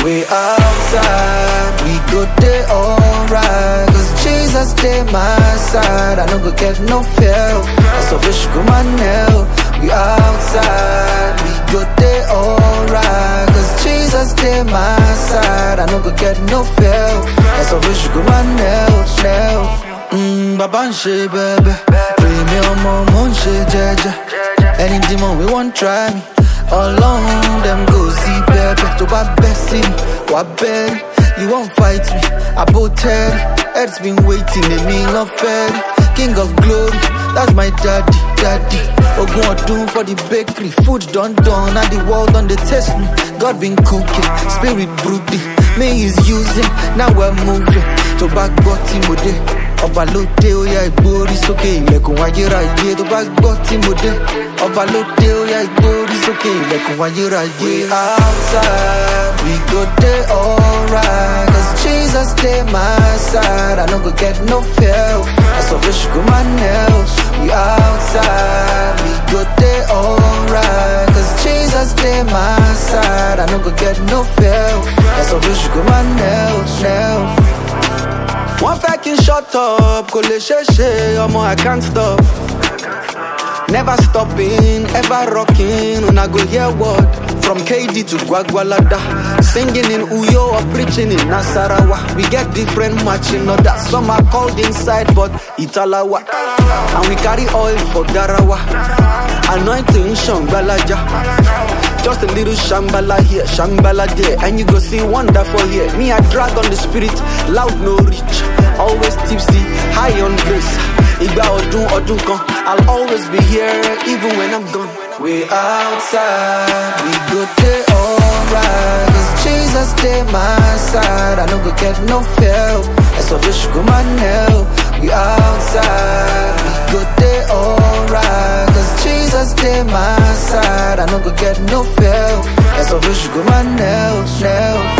We outside, we go day alright. Cause Jesus stay my side. I no go get no fear. That's a fish go my nail. We outside, we go day alright. Cause Jesus stay my side. I no go get no fear. That's a fish go my nail, nail. Mm, baba n ṣe bẹbẹ, èmi ọmọ mo ń ṣe jẹjẹ. Any demon we wan try me. Ọlọ́run dem go see bẹ́ẹ̀bẹ́ tó bá bẹ́ sí mi, wà bẹ́ẹ̀rì. You wan fight me, àbò tẹ́rì. Heads been waiting, èmi lọ fẹ́ rí. King of glory, that's my daddy, daddy. Ogun ọdún for the bakery, food don done and the world don dey taste me. God been cooking, spirit brooding, me is using, now we're moving. Tó bá gbọ́ tí mo dé, ọba ló dé ó yá ìgbórí sókè ilẹ̀kùn ayérayé tó bá gbọ́ tí mo dé ọba ló dé ó yá ìgbórí sókè ilẹ̀kùn ayérayé. we outside we go dey alright cause jesus dey my side i no go get no fear ẹsọ fún ṣùgbọ́n máa nail. we outside we go dey alright cause jesus dey my side i no go get no fear ẹsọ fún ṣùgbọ́n máa nail, nail. wọ́n fẹ́ kí n shut up kò lè ṣeé ṣe ọmọ i can't stop. Never stopping, ever rocking, una go hear word From KD to Gwagwalada Singing in Uyo or preaching in Nasarawa We get different matching orders Some are called inside but Italawa And we carry oil for Garawa Anointing Shambalaja Just a little Shambhala here, Shambhala there And you go see wonderful here Me I drag on the spirit, loud no reach Always tipsy, high on grace Igba ọdún ọdún kan I'll always be here even when I'm gone We outside, we go dey alright Cause Jesus dey my side I no go get no fear Ẹ̀sọ́ fi ṣùgbọ́n máa nail We outside, we go dey alright Cause Jesus dey my side I no go get no fear Ẹ̀sọ́ fi ṣùgbọ́n máa nail, nail